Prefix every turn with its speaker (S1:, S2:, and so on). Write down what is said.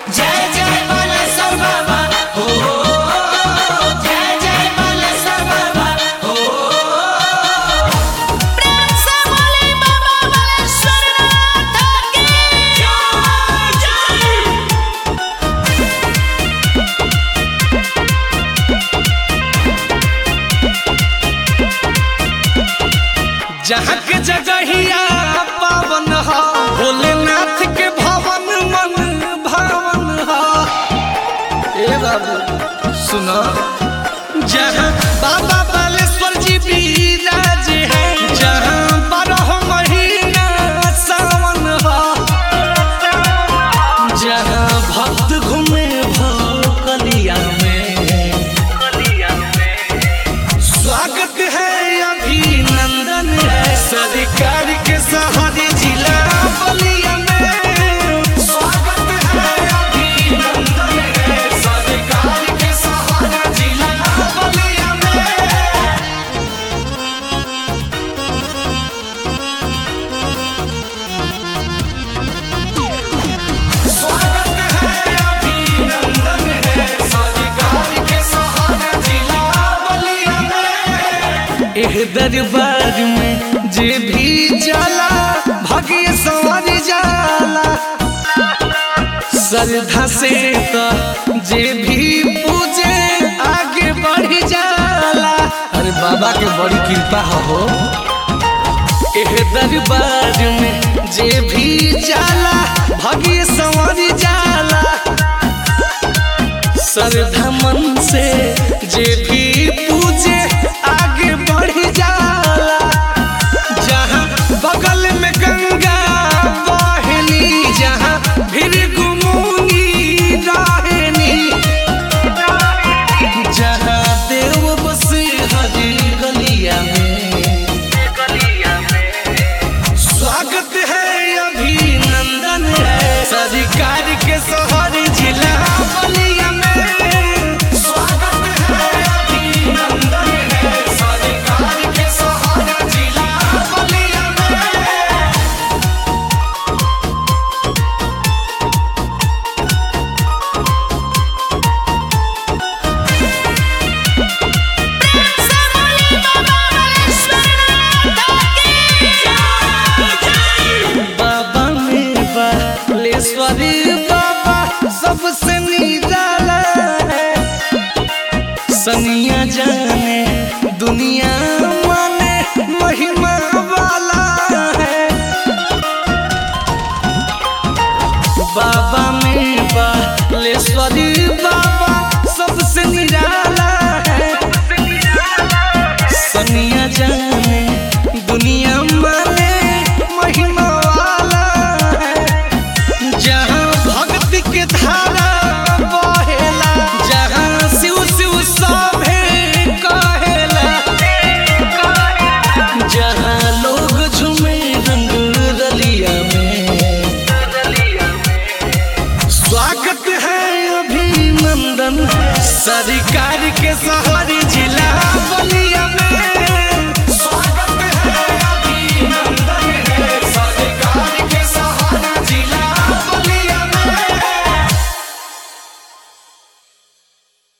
S1: जय जय बालेश्वर बाबा हो जय जय बालेश्वर बाबा हो
S2: प्रेम से बोले बाबा बालेश्वर नाथ की जय जय
S3: जहाँ के जगहिया पावन ह भोलेनाथ के भवन मन भावन ह ए बाबू सुनो जहाँ बाबा बालेश्वर जी विराज है जहाँ बारह महीना सावन ह जहाँ भक्त घूमे भोकलिया में स्वागत है अभिनंदन है सरकार के सहारे जिला बलिया में स्वागत है अभिनंदन है सरकार के सहारे जिला बलिया में स्वागत है अभिनंदन है सरकार के सहारे जिला बलिया में एह दरबार में जे भी जाला भाग्य संवर जाला श्रद्धा से तो जे भी पूजे आगे बढ़ जाला अरे बाबा के बड़ी कृपा हो एह दरबार में जे भी जाला भाग्य संवर जाला श्रद्धा मन से जे भी पूजे आगे बढ़ जाला जहाँ बगल में गंगा बहनी जहाँ भीड़ गुमुनी रहनी जहाँ देव बसे हरी गलिया में स्वागत है अभिनंदन है सरकार के शहर जिला बलिया में स्वागत है अभिनंदन है सरकार के शहर जिला बलिया में
S2: से बोले बाबा बालेश्वर नाथ की जय जय
S3: बाबा मेवा लेश्वरी बाबा सबसे निराला है सनिया जाने दुनिया माने महिमा वाला है बाबा मेवा लेश्वरी